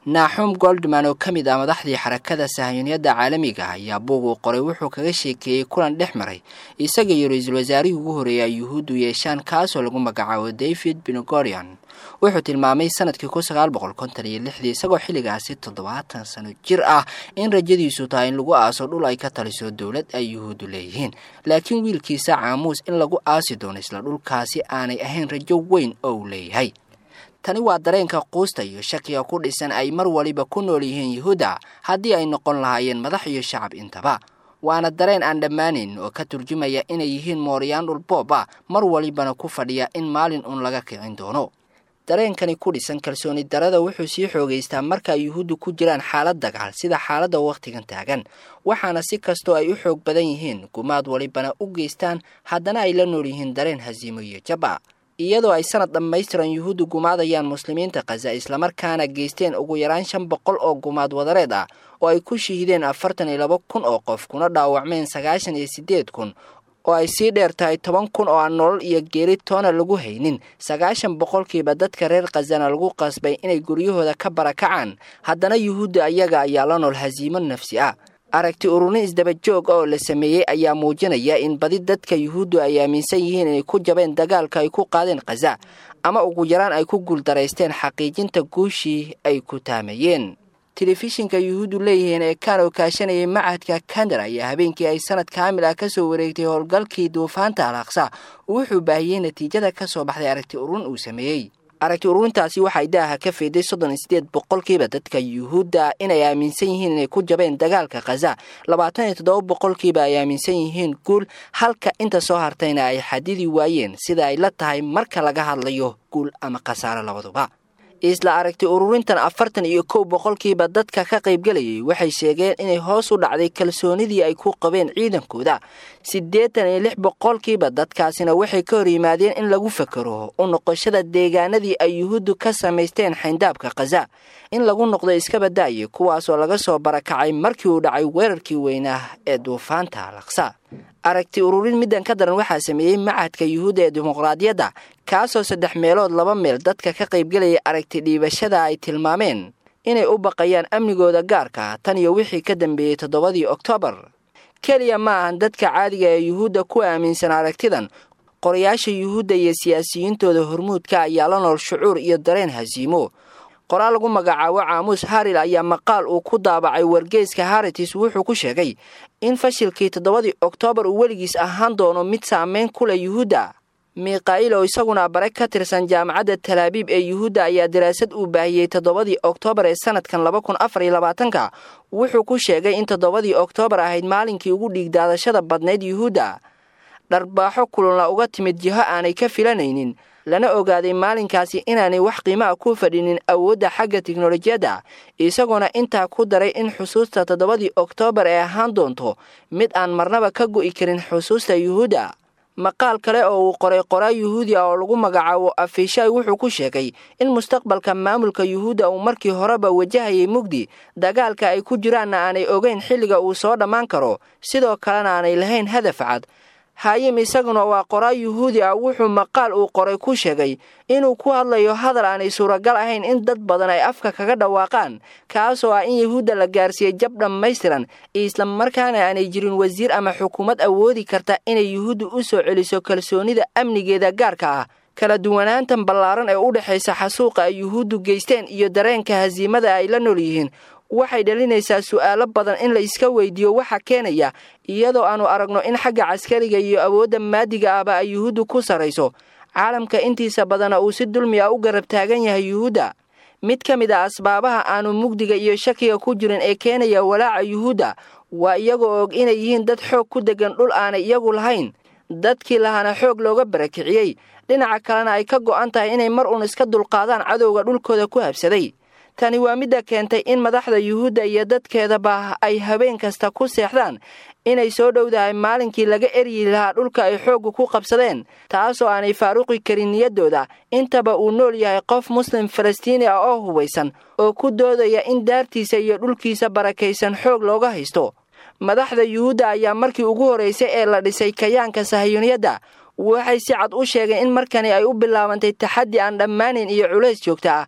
naaxum goldman oo ka mid ah madaxdii xarakada sahayuuniyadda caalamiga ayaa buug uu qoray wuxuu kaga sheekeeyey kulan dhex maray isaga iyo ra-iisul wasaarihii ugu horreeyay yuhuuddu yeeshaan kaasoo lagu magacaabo david benogorian wuxuu tilmaamay sanadkii kun sagaal boqol konton iyo lixdii isagoo xilligaasi toddobaatan sano jir ah in rajadiisu tahay in lagu aaso dhul ay ka taliso dowlad ay yuhuuddu leeyihiin laakiin wiilkiisa caamuus in lagu aasi doono isla dhulkaasi aanay ahayn rajo weyn oo uu leeyahay tani waa dareenka quusta iyo shakiga ku dhisan ay mar waliba ku nool yihiin yuhuudda haddii ay noqon lahaayeen madax iyo shacab intaba waana dareen aan dhammaanayn oo ka turjumaya inay yihiin mooriyaan dhulboob ah mar walibana ku fadhiya in maalin uun laga kicin doono dareenkani ku dhisan kalsooni darada wuxuu sii xoogaystaa marka ay yuhuuddu ku jiraan xaalad dagaal sida xaaladda wakhtigan taagan waxaana si kastoo ay u xoog badan yihiin gumaad walibana u geystaan haddana ay la nool yihiin dareen hasiimo iyo jaba iyadoo ay sanad dhammaystiran yuhuuddu gumaadayaan muslimiinta khaza islamarkaana geysteen ugu yaraan shan boqol oo gumaad wadareed ah oo ay ku shiideen afartan iyo laba kun oo qof kuna dhaawacmeen sagaashan iyo siddeed kun oo ay sii dheer tahay toban kun oo aan nolol iyo geeri toona lagu haynin sagaashan boqolkiiba dadka reer khazana lagu qasbay inay guryahooda ka barakacaan haddana yuhuudda ayaga ayaa la nool hasiimo nafsi ah aragti ururin isdaba joog oo la sameeyey ayaa muujinaya in badi dadka yuhuuddu ay aaminsan yihiin inay ku jabeen dagaalka ay ku qaadeen khaza ama ugu yaraan ay ku guuldaraysteen xaqiijinta guushii ay ku taamayeen telefishinka yuhuuddu leeyihiin ee kaanoo kaashanayay macadka kandar ayaa habeenkii ay sanad kaamil ah ka soo wareegtay howlgalkii duufaanta alaaqsa wuxuu baahiyey natiijada ka soo baxday aragti ururin uu sameeyey aragti ururintaasi waxay daaha ka feeday soddon iyo siddeed boqolkiiba dadka yuhuudda inay aaminsan yihiin inay ku jabeen dagaalka khaza labaatan iyo toddoba boqolkiiba ay aaminsan yihiin guul halka inta soo hartayna ay xadidi waayeen sida ay la tahay marka laga hadlayo guul ama khasaare labaduba isla aragti ururintan afartan iyo kow boqolkiiba dadka ka qaybgelayay waxay sheegeen inay hoos u dhacday kalsoonidii ay ku qabeen ciidankooda siddeetan iyo lix boqolkiiba dadkaasina waxay ka hor yimaadeen in lagu fakero u noqoshada deegaanadii ay yuhuuddu ka samaysteen xayndaabka khaza in lagu noqdo iskaba da'ye kuwaasoo laga soo barakacay markii uu dhacay weerarkii weynaa ee duufaanta alaqsa aragti ururin middan ka daran waxaa sameeyey macadka yuhuudda ee dimuqraadiyadda kaasoo saddex meelood laba meel dadka ka qaybgelaya aragti dhiibashada ay tilmaameen inay u baqayaan amnigooda gaarka tan iyo wixii ka dambeeyey toddobadii oktoobar keliya ma ahan dadka caadiga ee yuhuudda ku aaminsan aragtidan qorayaasha yuhuudda iyo siyaasiyiintooda hormuudka ayaa la nool shucuur iyo dareen hasiimo qoraal lagu magacaabo caamuus haril ayaa maqaal uu ku daabacay wargeyska haritis wuxuu ku sheegay in fashilkii toddobadii oktoobar uu weligiis ahaan doono mid saameyn ku leh yuhuudda mikha'il oo isaguna bare ka tirsan jaamacadda talaabiib ee yuhuudda ayaa daraasad uu baahiyey toddobadii oktoobar ee sanadkan laba kun afar iyo labaatanka wuxuu ku sheegay in toddobadii oktoobar ahayd maalinkii ugu dhiigdaadashada badnayd yuhuudda dharbaaxo kulunla uga timid jiho aanay ka filanaynin lana ogaaday maalinkaasi inaanay wax qiimaha ku fadhinin awoodda xagga tiknolojiyadda isagoona intaa ku daray in xusuusta toddobadii oktoobar ay ahaan doonto mid aan marnaba ka go'i karin xusuusta yuhuudda maqaal kale oo uu qoray qoraa yuhuudi ah oo lagu magacaabo afishay wuxuu ku sheegay in mustaqbalka maamulka yuhuudda uu markii horeba wajahayay mugdi dagaalka ay ku jiraanna aanay ogeyn xilliga uu soo dhammaan karo sidoo kalena aanay lahayn hadaf cad haayim isaguna waa qoraa yuhuudi ah wuxuu maqaal uu qoray ku sheegay inuu ku hadlayo hadal aanay suuragal ahayn in dad badan ay afka kaga dhawaaqaan kaasoo ah in yuhuudda la gaarsiiyey jab dhammaystiran islamarkaana aanay jirin wasiir ama xukuumad awoodi karta inay yuhuuddu u soo celiso kalsoonida amnigeeda gaarka ah kala duwanaantan ballaaran ee u dhexaysa xasuuqa ay yuhuuddu geysteen iyo dareenka hasiimada ay la nool yihiin waxay dhalinaysaa su'aalo badan in la iska weydiiyo waxa keenaya iyadoo aanu aragno in xagga caskariga iyo awoodda maadiga ahba ay yuhuuddu ku sarrayso caalamka intiisa badana uu si dulmi ah u garab taagan yahay yuhuudda mid ka mid a asbaabaha aanu mugdiga iyo shakiga ku jirin ee keenaya walaaca yuhuudda waa iyagoo og inay yihiin dad xoog ku deggan dhul aanay iyagu lahayn dadkii lahana xoog looga barakiciyey dhinaca kalena ay ka go'an tahay inay mar uun iska dulqaadaan cadowga dhulkooda ku habsaday tani waa midda keentay in madaxda yuhuudda iyo dadkeedaba ay habeen kasta ku seexdaan inay soo dhowdahay maalinkii laga eryi lahaa dhulka ay xoogga ku qabsadeen taasoo aanay faaruqi karin niyaddooda intaba uu nool yahay qof muslim falastiini ah oo hubaysan oo ku doodaya in daartiisa iyo dhulkiisa barakaysan xoog looga haysto madaxda yuhuudda ayaa markii ugu horraysay ee la dhisay kayaanka sahayuuniyadda waxay si cad u sheegeen in markani ay u bilaabantay taxaddi aan dhammaanayn iyo culays joogta ah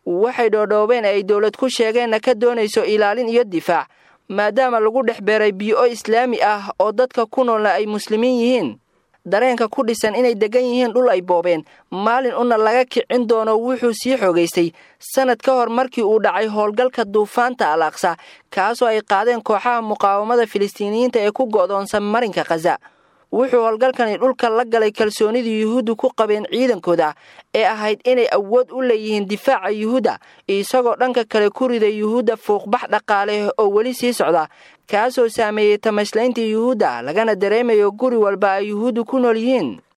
waxay dhoodhoobeen ay dowlad ku sheegeenna ka doonayso ilaalin iyo difaac maadaama lagu dhex beeray biyo islaami ah oo dadka ku noolna ay muslimiin yihiin dareenka ku dhisan inay degan yihiin dhul ay boobeen maalin una laga kicin doono wuxuu sii xoogaystay sanad ka hor markii uu dhacay howlgalka duufaanta al aqsa kaasoo ay qaadeen kooxaha muqaawamada filistiiniyiinta ee ku go'doonsan marinka khaza wuxuu howlgalkani dhulka la galay kalsoonidii yuhuuddu ku qabeen ciidankooda ee ahayd inay awood u leeyihiin difaaca yuhuudda isagoo dhanka kale ku riday yuhuudda fuuqbax dhaqaale oo weli sii socda kaasoo saameeyey tamashlayntii yuhuudda lagana dareemayo guri walba ay yuhuuddu ku nool yihiin